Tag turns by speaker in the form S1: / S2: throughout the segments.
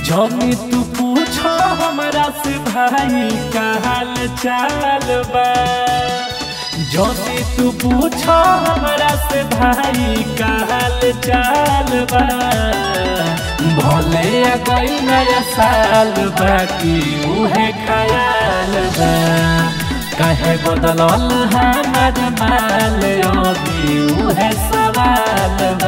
S1: जमी तू पूछो हमरा से भाई का हाल चाल बा जमी तू पूछो हमरा से भाई का हाल चाल बा भले गई नया साल बाकी उहे ख्याल बा काहे बदलल हमार माल अभी उहे सवाल बा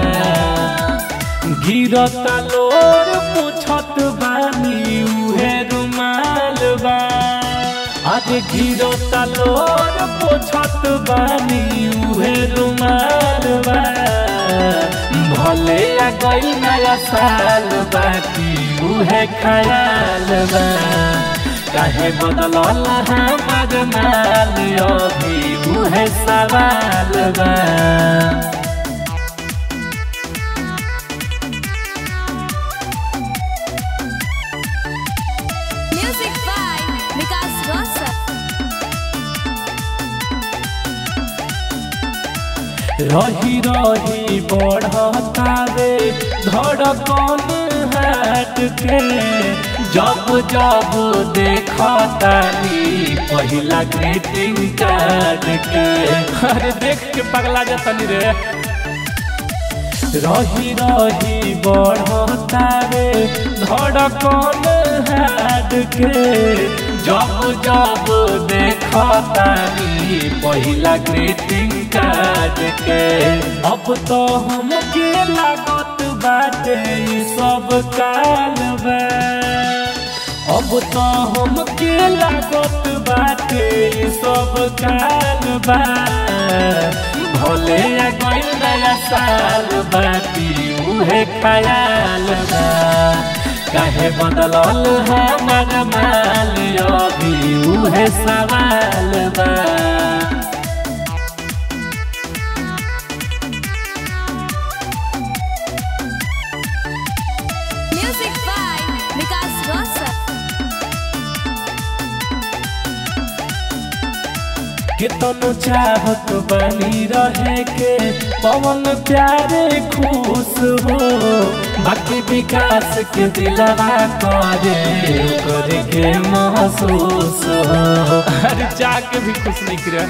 S1: गिरत लोर पूछत बानी उहे रुमाल बा आज गिरत लोर पूछत बानी उहे रुमाल बा भले आ गई नया साल बाकी उहे ख्याल बा काहे बदलल हमार माल अभी उहे सवाल बा
S2: Music by Vikas Rosa.
S1: रही रही बढ़तावे धड़कन हाट के जब जब देखतानी पहिला ग्रीटिंग कार्ड के अरे देख के पगला जतनी रे रही रही बढ़तावे धड़कन हाट के जब जब देखतानी पहिला ग्रीटिंग कार्ड के अब तो हमके लागत बाटे ई सब काल बा अब तो हमके लागत बाटे ई सब काल बा भले आ गइल नया साल बाटी उहे ख्याल बा काहे बदलल हमार माल अभी उहे सवाल बा
S2: Music by Vikas Rosa.
S1: कितनो चाहत बनी रहे के पवन प्यारे खुश हो बाकी विकास के दिलवा करे करे के महसूस हो अरे जाके भी खुश निकले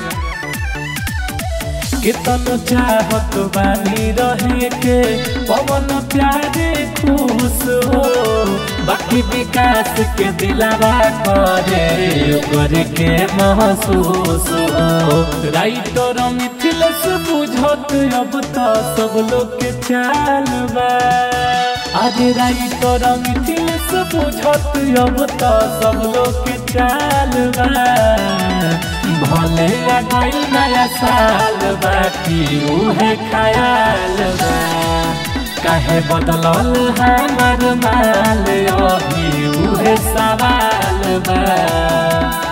S1: कितनो चाहत बानी रहे के पवन प्यारे खुश हो बाकी विकास के दिलावा करे करे के महसूस हो राइटर मिथिलेश बुझत अब तो सब लोग के चाल बा अरे राइटर मिथिलेश बुझत अब तो सब लोग के चाल बा भले आ गई नया साल बाकी उहे ख्याल बा काहे बदलल हमार माल अभी उहे सवाल बा